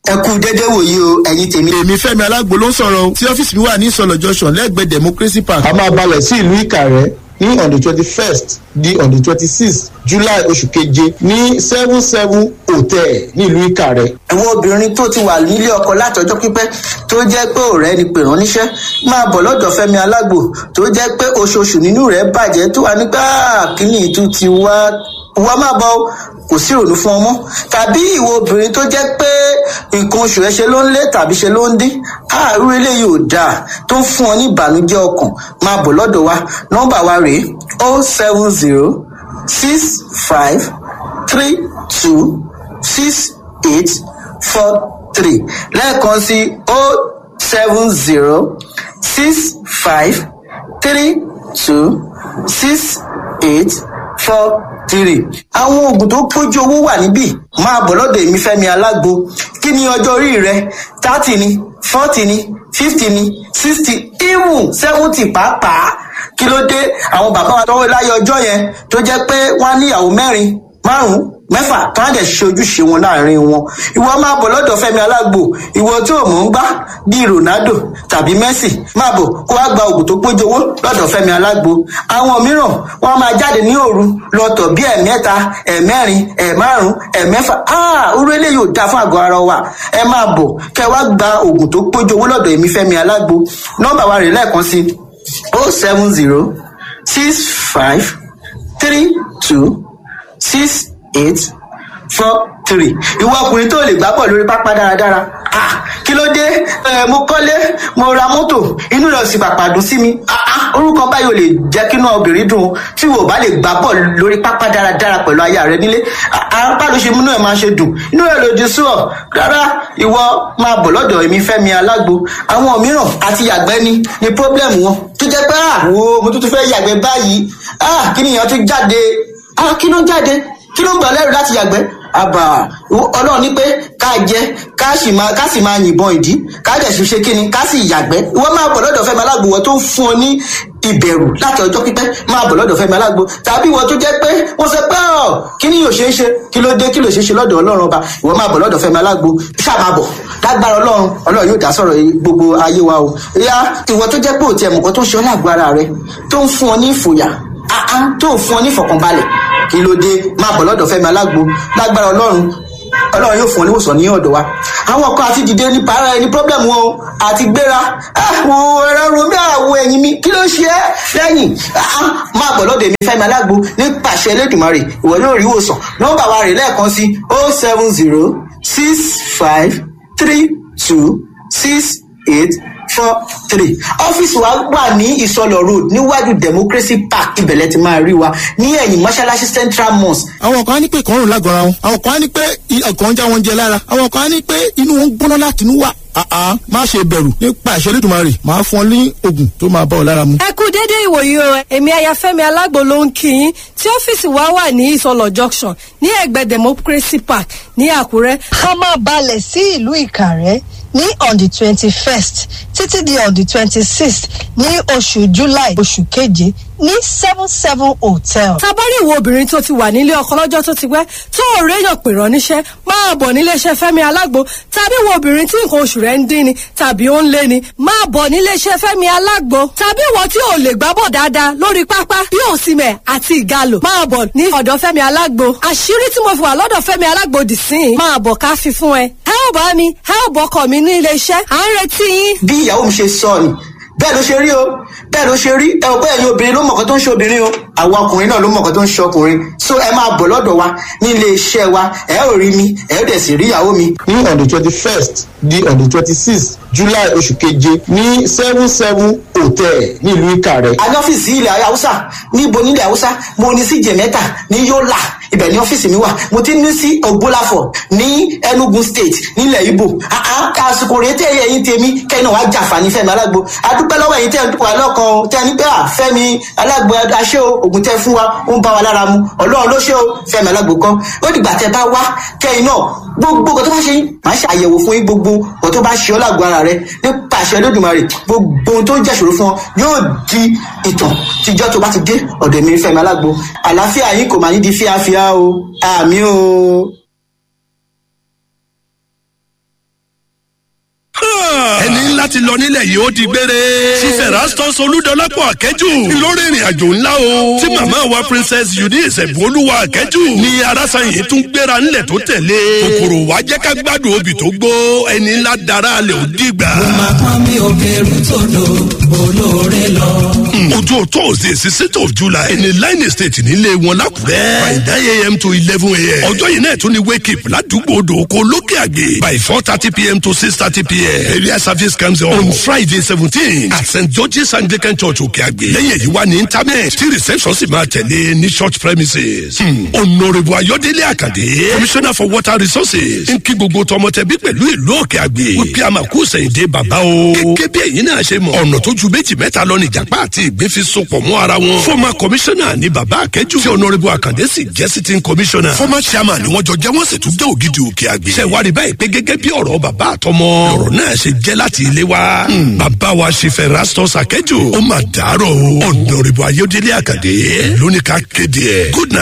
ẹ kú dédé wòyí o ẹ̀yin tèmi. èmi fẹ́mi alágbo ló ń sọ̀rọ̀ o tí ọ́fíìsì mi wà ní ìsọ̀lọ̀ junction lẹ́gbẹ̀ẹ́ democracy park. a máa balẹ̀ sí ìlú ìkàrẹ́ ní on the twenty first di on the twenty sixth july oṣù keje ní seven seven hotel ní ìlú ìkàrẹ́. àwọn obìnrin tó ti wà nílé ọkọ látọjọ́ pípẹ́ tó jẹ́ pé ọ̀rẹ́ ni pè rán níṣẹ́ máa bọ̀ lọ́dọ̀ fẹ́mi alágbo tó jẹ́ pé oṣooṣù nínú rẹ̀ bàjẹ́ tó wà nígbà kíní ìtú ti wá wá máa bọ̀ kò sí ìrònú fún ọmọ tàbí ìwọ obìnrin tó jẹ́ pé nǹkan oṣù ẹ ṣe ló ń lé tàbí ṣe ló ń dín àárú eléyìí ò dáa tó ń fún ọ ní ìbànújẹ́ ọkàn máa bọ̀ lọ́dọ̀ wa nọ́mbà wa rèé o seven zero six five three two six eight four three lẹ́ẹ̀kan sí o seven zero six five three two six eight four three. àwọn oògùn tó pójú owó wà níbí máa bọ̀ lọ́dọ̀ èmi fẹ́mi alágbo kí ni ọjọ́ orí rẹ thirty ni forty ni fifty ni sixty even seventy pàápàá kí ló dé àwọn bàbá wa tọwọ́ láyé ọjọ́ yẹn tó jẹ́ pé wọ́n á níyàwó mẹ́rin márùn-ún mẹ́fà tó á dẹ̀ ṣe ojúṣe wọn láàrin wọn ìwọ máa bọ̀ lọ́dọ̀ fẹ́mi alágbo ìwọ tí ò mọ̀ ń gbá bíi ronaldo tàbí messi máa bọ̀ kó wá gba oògùn tó pójú owó lọ́dọ̀ fẹ́mi alágbo àwọn mìíràn wọ́n máa jáde ní òru lọ́tọ̀ bí ẹ̀mẹ́ta ẹ̀mẹ́rin ẹ̀márùn ẹ̀mẹ́fà orú eléyìí ò dáa fún àgọ́ ara wa ẹ máa bọ̀ kẹ wá gba oògùn tó pójú owó lọ́dọ̀ èmi fẹ́mi alágbo nọ́mbà wa rè lẹ́ẹ̀kan sí o seven zero six five three two six eight four three ìwọ ọkùnrin tó lè gbá bọ̀ lórí pápá dáradára ah kí ló dé ẹ mo kọ́lé mo ra mọ́tò inú rẹ̀ sì pàpà dùn sí mi ah ah orúkọ báyìí ò lè jẹ́ kí inú obìnrin dùn tí wò bá lè gbá bọ̀ lórí pápá dáradára pẹ̀lú aya rẹ nílé apá ló ṣe múnú ẹ̀ máa ṣe dùn inú rẹ̀ lòdì sí ọ rárá ìwọ máa bọ̀ lọ́dọ̀ èmi fẹ́mi alágbo àwọn mìíràn àti yàgbẹ́ ni ni problem wọn tó jẹ́ pé ah wo mo tún tún fẹ́ yàgbẹ́ báyìí ah kí nìyẹn tún jáde ah kí ló jáde kí ló ń gbà lẹ́rù láti yàgbẹ́ àbà ọlọ́run ní pé ká jẹ ká sì máa ká sì máa yìnbọn ìdí ká dẹ̀ sì ṣe kíni ká sì yàgbẹ́ ìwọ máa bọ̀ lọ́dọ̀ fẹ́mi alágbo wọ́n tó ń fún ọ ní ìbẹ̀rù láti ọjọ́ pípẹ́ máa bọ̀ lọ́dọ̀ fẹ́mi alágbo tàbí ìwọ tó jẹ́ pé wọ́n sọ pé ọ̀ kí ni yóò ṣe é ṣe kí ló dé kí ló ṣe é ṣe lọ́dọ̀ ọlọ́run ọba ìwọ máa bọ̀ lọ́dọ̀ fẹ́mi alágbo ṣáà máa bọ̀ lágbára ọlọ́run ọlọ́run yóò dá sọ̀rọ̀ gbogbo ayé wa o ìyá ìwọ tó jẹ́ pé òtí ẹ̀mùkọ́ tó ń ṣe ọ́ lágbo ara rẹ tó ń fún ọ ní ìfòyà tó ń fún ọ ní ìfọ̀kànbalẹ̀ kí ló dé máa bọ̀ lọ́dọ̀ fẹ́mi alágbo lágbára ọlọ́run ọlọ́run yóò fún ọ níwòsàn ní ọ̀dọ̀ wa àwọn kan àti dìde ní para ẹni problem wọn o àti gbéra àwọn ẹ̀rọ romi àwọ̀ ẹ̀yìn mi kí ló ṣe é lẹ́yìn máa bọ̀ lọ́dọ̀ èmi fẹ́mi alágbo ní pàṣẹ elédùnmarè ìwọ yóò rí ìwòsàn nọ́mbà wa rè lẹ́ẹ̀kan sí o seven zero six five three two six eight four three ọ́fíìsì wa wà ní ìsọlọ̀ road níwájú democracy park ibẹ̀lẹ̀ ti máa rí wa ní ẹ̀yìn mọ́ṣáláṣí central mosque. àwọn kan á ní pé ìkọrùn lágọ̀ọ́ra wọn àwọn kan á ní pé ọkàn ń já wọn jẹ lára àwọn kan á ní pé inú wọn ń gbóná láti inú wà àá má ṣe bẹ̀rù nípa ìṣẹ́lẹ̀ tó máa rè máa fún ọ ní oògùn tó máa bá ọ lára mu. ẹ kú déédéé ìwòyí o èmi ayafẹ́mi alágbo ló ń kí yín tí ọ́fíìsì wa wà ní ìsọlọ̀ junction ní ẹ̀gbẹ́ democracy park ní àkúrẹ́. a máa balẹ̀ sí ìlú ìkàrẹ́ ní on the twenty first títí di on the twenty sixth ní oṣù july oṣù keje ní seven seven hotel. tabari ìwo obìnrin tó ti wà nílé ọkọ lọ́jọ́ tó ti pẹ́ tó ò réyàn pè rán níṣẹ́ máa bọ̀ níléeṣẹ́ fẹ́mi alágbo tàbí ìwo obìnrin tí nǹkan oṣù rẹ̀ ń dín ni tàbí ó ń lé ni máa bọ̀ níléeṣẹ́ fẹ́mi alágbo tàbí ìwọ tí ò lè gbábọ̀ dáadáa lórí pápá bí òsìmẹ̀ àti ìgalò máa bọ̀ ní ọ̀dọ̀ fẹ́mi alágbo àṣírí tí mo fi wà lọ́dọ̀ fẹ́mi alágbo dì sí i máa bọ̀ ká fi fún ẹ ẹ ò bá mi ẹ ò bọ́kọ̀ mi ní iléeṣẹ́ à ń retí yín. bí ìyàwó mi ṣe sọ ni bẹ́ẹ̀ ló ṣe rí o bẹ́ẹ̀ ló ṣe rí ẹ ò bẹ́ẹ̀ ni obìnrin ló mọ̀ọ́kọ́ tó ń ṣe obìnrin o àwọn ọkùnrin náà ló mọ̀ọ́kọ́ tó ń ṣe ọkùnrin so ẹ máa bọ̀ lọ́dọ̀ wa ní ilé iṣẹ́ wa ẹ ò rí mi ẹ ò dẹ̀ sì rí ìyàwó mi. ní on the twenty first di on the twenty sixth july oṣù keje ní seven seven hotel nílùú ìkàrẹ́. a ní ọ́fíìsì ilẹ̀ haúsá níbo nílẹ̀ haúsá mo ní sí jẹ̀mẹ́ta ní yọ́là ibẹ̀ ní ọ́fíìsì mi wà mo ti ní sí ògbólàfọ̀ ní enugu state nílẹ̀ ibo àsìkò rèé tẹ́ ẹ̀yìn tèmi kẹ́yìn náà wá jàǹfààní fẹ́mi alágbo adúpẹ́ lọ́wọ́ ẹ̀yìn tẹ́ ẹ̀ wà lọ́kàn tẹ́ ẹ ní pé à fẹ́mi alágbo aṣẹ́ o ògùn tẹ́ fún wa ó ń bá wa lára mu ọlọ́run ló ṣe o fẹ́mi alágbo kan ó dìgbà tẹ́ bá wá kẹ́yìn náà gbogbo nǹkan tó bá ṣe yín màá ṣe àyẹ̀wò fún yín gbogbo nǹkan tó bá ṣe ọ́ lágbo ara rẹ nípa àṣẹ olódùmarè gbogbo ohun tó ń jẹ́ṣòro fún ọ yóò di ìtàn tíjọ́ tó bá ti dé ọ̀dọ̀ mi fẹ́mi alágbo àlàáfíà yín kò máa ní di fíafíà o àmì o. láti lọ nílẹ̀ yìí ó di gbére. sísè rastus olúdọlápọ̀ akẹ́jù lórí ìrìn àjò ńlá o. tí màmá wa princess eunice ẹ̀bùnolúwa akẹ́jù ní arásáyìn tún gbéra ńlẹ̀ tó tẹ̀lé. kòkòrò wa jẹ́ ká gbádùn obì tó gbó ẹni ńlá dara alẹ́ ò dìgbà. máa pọ́n mi ò kẹrù tòdò olóore lọ. ojú thursday sixth of july ẹni line estate nílé wọn lákùrẹ́. by nine a.m. to eleven a.m. ọjọ́ yìí náà tún ní wake up ládùúgbò odòkó lókè àgbè. by four thirty p.m. to six thirty p.m. area service comes on, on friday seventeen at st george's anglican church òkè àgbè. lẹ́yìn èyí wá ní internet tí reception sì máa tẹ̀lé ní church premises. honourable ayọ̀délé àkàdé commissioner for water resources ń kí gbogbo tọmọtẹbí pẹ̀lú ìlú òkè àgbè. wípé a máa kú sẹ̀yìndé bàbá o. gẹ́gẹ́ bí ẹ̀yin náà ṣe mọ̀ ọ̀nà tó ju méjì mẹ́ta lọ ní ìjàpá àti ìgbín fi sopọ̀ mọ́ ara wọn. former commissioner ní bàbá akẹ́jù tí honourable àkàndé sì jẹ́ sitting commissioner. former chairman ni wọ́n jọ jẹ́ wọ́n sì tún jẹ́ ògidì òkè àgbè. ṣe wá rí báyìí pé gẹ́gẹ́ bí ọ̀rọ̀ bàbá àtọmọ ọ̀rọ̀ náà ṣe jẹ́ láti ilé wa. bàbá wa ṣe fẹ́ rastus akẹ́jù ó mà dàárọ̀ o. honourable ayọ̀délé àkàndé lóníkà kéde ẹ̀ good night.